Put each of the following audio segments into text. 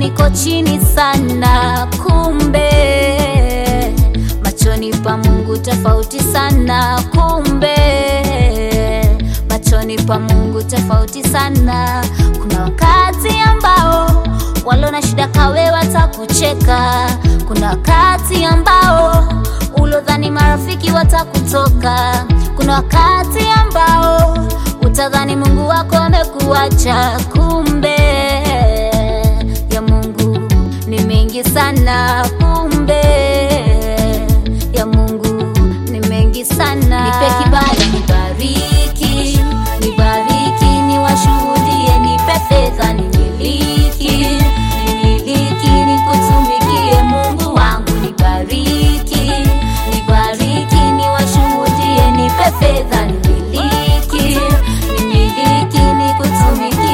niko chini sana, kumbe machoni pa Mungu tofauti sana, kumbe machoni pa Mungu tofauti sana. Kuna wakati ambao walio na shida kawe watakucheka, kuna wakati ambao ulodhani marafiki watakutoka, kuna wakati ambao utadhani Mungu wako amekuacha, kumbe ya Mungu ni mengi sana, kumbe ya Mungu ni mengi sana. Nipe kibali, nibariki, nibariki, niwashuhudie, nipe fedha, nimiliki, nimiliki, nikutumikie Mungu wangu, nibariki, nibariki, niwashuhudie, nipe fedha, nimiliki, nimiliki, nikutumikie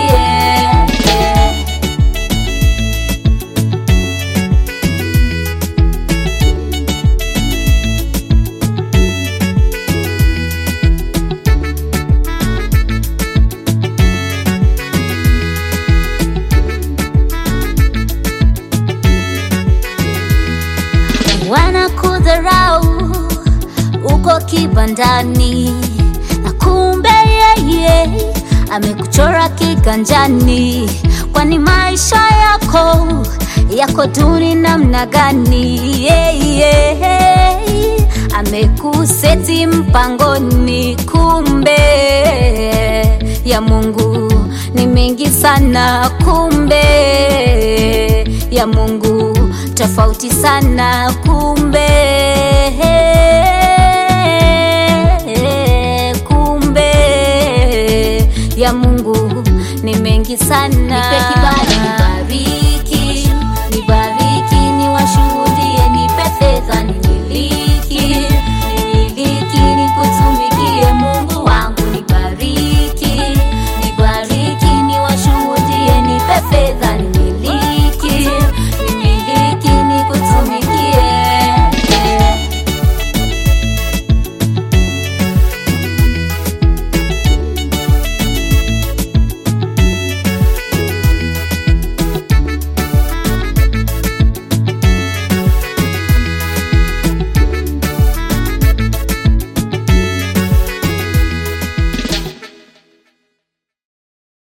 wanakudharau uko kibandani, na kumbe yeye amekuchora kiganjani. Kwani maisha yako yako duni namna gani? Yeye amekuseti mpangoni, kumbe ya Mungu ni mengi sana, kumbe ya Mungu tofauti sana, kumbe kumbe ya Mungu ni mengi sana. Nipe kibali, nibariki